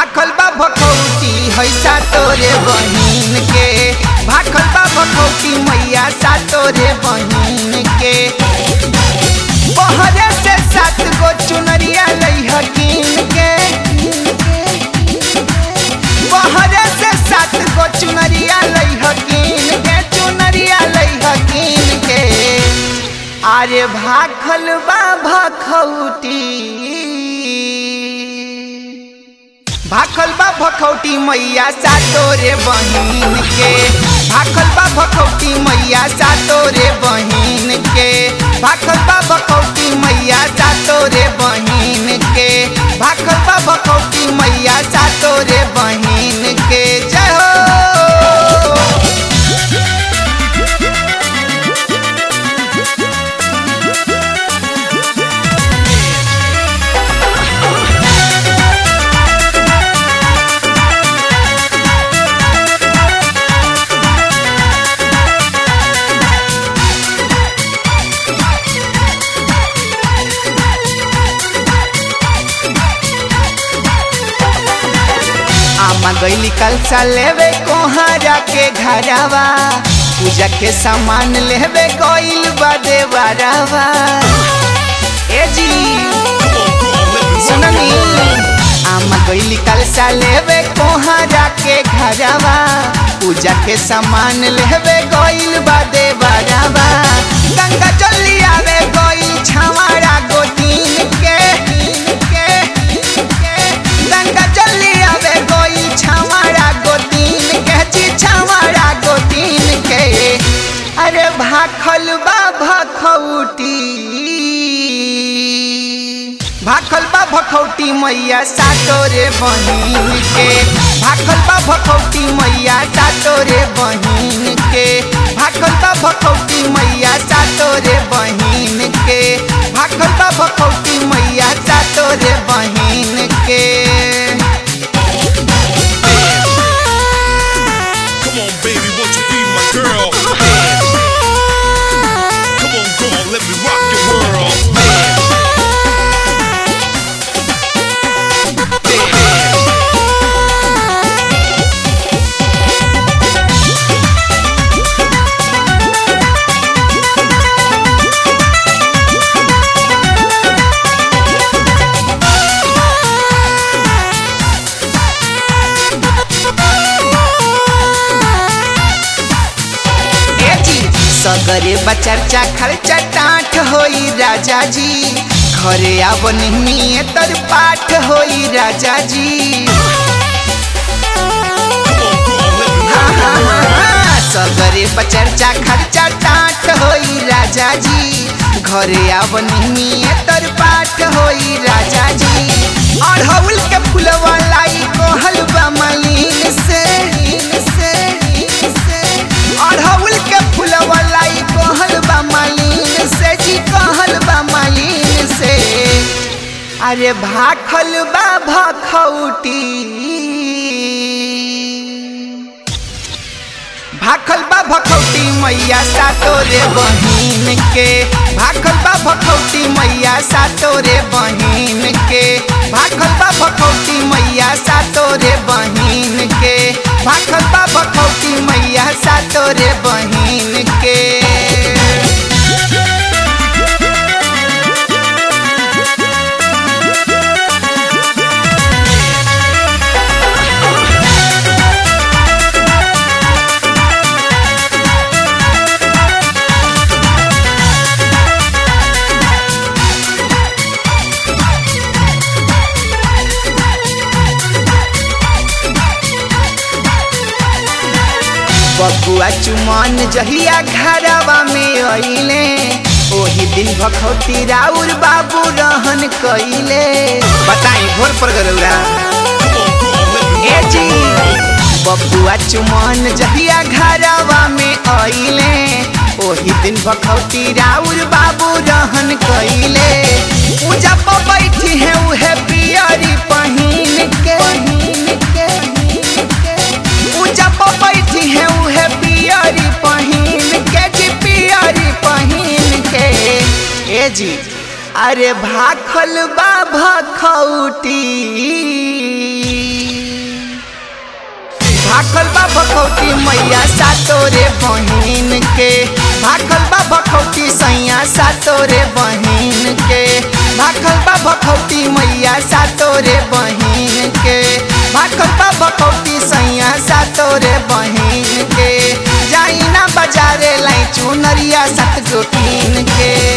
भाखल बा भखौटी हैसा तोरे बहिन के भाखल बा भखौटी मैया सा तोरे बहिन के बहरे से सात गो चुनरिया लई हकीन के बहरे से सात गो चुनरिया लई हकीन के चुनरिया लई हकीन के अरे भाखल बा भखौटी भाखल बा भखौटी मैया सा तोरे बहिन के भाखल बा भखौटी मैया सा तोरे बहिन के भाखल बा भखौटी मैया सा तोरे बहिन के भाखल बा भखौटी मैया सा तोरे बहिन के जय हो आमा गईली कलसा लेवे कोहरा के घरावा पूजा के सामान लेवे गईल बा देवरावा ए जी सुननी आमा गईली कलसा लेवे कोहरा के घरावा पूजा के सामान लेवे गईल बा देवरावा गंगा जल्दी आवे गईल छावाड़ा गोतीन के के के गंगा जल्दी आवे गईल छावाड़ा गोतीन के जी छावाड़ा गोतीन के अरे भाखल बा भखौटी भाखल बा भखौटी मैया सातोरे बहिन के भाखल बा भखौटी मैया सातोरे बहिन के भाखल बा भखौटी मैया सातोरे बहिन के भाखल बा भखौटी मैया सातोरे बहिन के Come on, baby, won't you be my girl? Come on, come on, let me rock your world. ए जी सगरे बचर्चा खर्चा टाट होई राजा जी घरे आब नहीं तर पाठ होई राजा जी Come on, come on, let me हाँ, हाँ, हाँ, हाँ, सगरे बचर्चा खर्चा टाट होई राजा जी घरे आब नहीं तर पाठ होई राजा जी अढ़ौल के फुलवा लाई कोहल बा मलिन से से से अढ़ौल के फुलवा लाई कोहल बा मलिन से जी कहल बा मलिन से अरे भाखल बा भखौटी भाखल बा भखौटी मैया सातोरे बहिन के भाखल बा भखौटी मैया सातोरे बहिन के भाखल बा भखौटी मैया सातोरे बहिन के भाखल बा भखौटी मैया सातोरे बहिन के बबुआ चुमन जहिया घरवा में अइले ओही दिन भखौती राउर बाबू रहन कइले बताई घोर पर गरौरा ए जी बबुआ चुमन जहिया घरवा में अइले ओही दिन भखौती राउर बाबू रहन कइले पूजा पर बैठी है उहे पियरी पहिन के पहिन के पूजा पर बैठी है उहे पियरी पहिन के जी पियरी पहिन के ए जी अरे भाखल बा भखौटी भाखल बा भखौती मैया सातोरे बहिन के भाखल बा भखौती सैया सातोरे बहिन के भाखल बा भखौती मैया सातोरे बहिन के भाखल बा भखौती सैया सातोरे बहिन के जाई ना बाजारे लाई चुनरिया सत गोटीन के